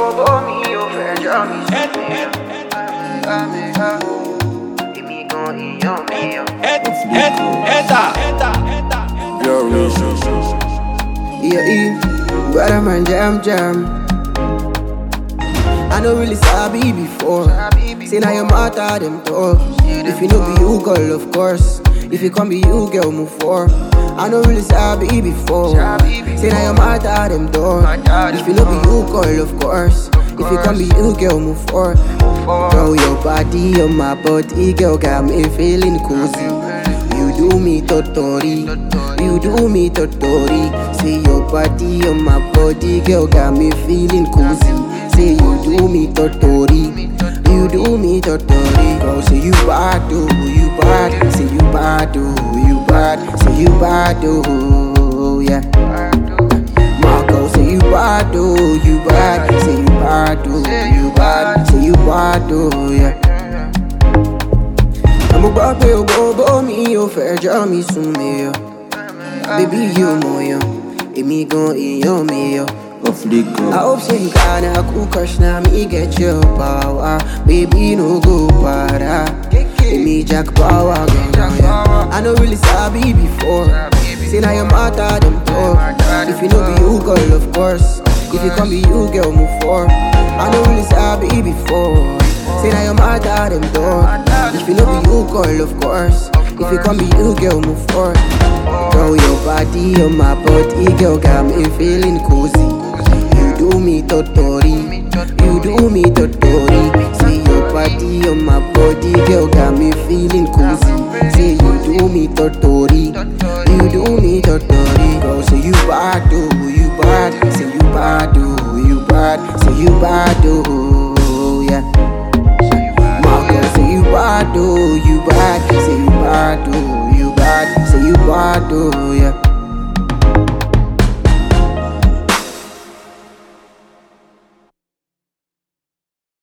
bó mi ò fẹjọ́ mi sùn mí o. Èmi gan ìyàn mi o. Your reason. Yeah, yeah. Brother man, jam, jam. I know really sabi before. Say now your matter, them talk. If you know be you, girl, of course. If you come be you, girl, move for. I know really sabi before. Say now your matter, them talk. If you know be you, girl, of course. If you come be you, girl, move for. Girl, your body on my body, girl, got me feeling cozy. You do me totori, you do me totori. Say your body on my body, girl, got me feeling cozy. Say you do me totori, you do me totori. Girl, say you bad, oh, you bad. Say you bad, oh, you bad. Say you bad, oh, yeah. My girl, say you bad, oh, you bad. Say you bad, oh, you bad. Say you bad, oh, yeah. Àmọ́ gbọ́ pé ògbógbó mi ò fẹjọ́ mi sùn mí yọ. Bébí yóò mọ̀ yàn, èmi gan èèyàn mi yọ. Off the I go. hope say you gonna cool crush now me get your power. Baby no go para. Èmi jack power gan yeah. I know really sabi before. Say now your matter them talk. If you know be you girl of course. If you come be you girl move for. I know really sabi before. Say now your matter them talk. If you know be you girl of course. If you come be you girl move for. Girl your body on my body girl got me feeling cozy. You do me totori, you do me totori. Say your body on my body, girl, got me feeling cozy. Say you do me totori, you do me totori. Girl, say you bad, oh, you bad. Say you bad, oh, you bad. Say you bad, oh, yeah. My girl, say you bad, oh, you bad. Say you bad, oh, you bad. Say you bad, oh, yeah.